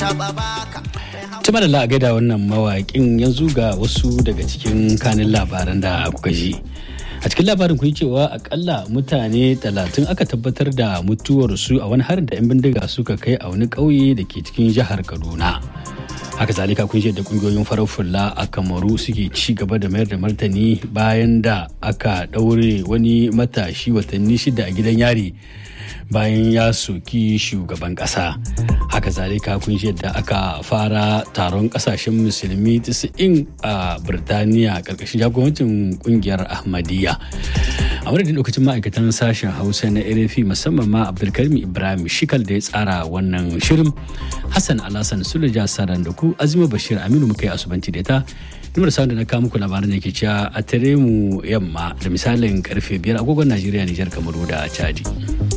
Tuma da la'a da wannan mawaƙin yanzu ga wasu daga cikin kanin labaran da kuka ji. A cikin labarin kun cewa akalla mutane talatin aka tabbatar da mutuwarsu a wani harin da 'yan bindiga suka kai a wani ƙauye da ke cikin jihar Kaduna. haka zalika kun da kungiyoyin farar fulla a kamaru suke ci gaba da mayar da martani bayan da aka ɗaure wani matashi watanni shida a gidan yari bayan ya soki shugaban ƙasa haka zalika kun da aka fara taron ƙasashen musulmi 90 a birtaniya ƙarƙashin jagorancin ƙungiyar ahmadiyya a madadin lokacin ma'aikatan sashen hausa na rfi musamman ma abdulkarim ibrahim shikal da ya tsara wannan shirin hassan alhassan sulaja saran da ku azima bashir aminu muka yi asubanci da ta numar sa da na kawo muku labaran da ke cewa a tare mu yamma da misalin karfe biyar agogon najeriya nijar kamaru da chadi.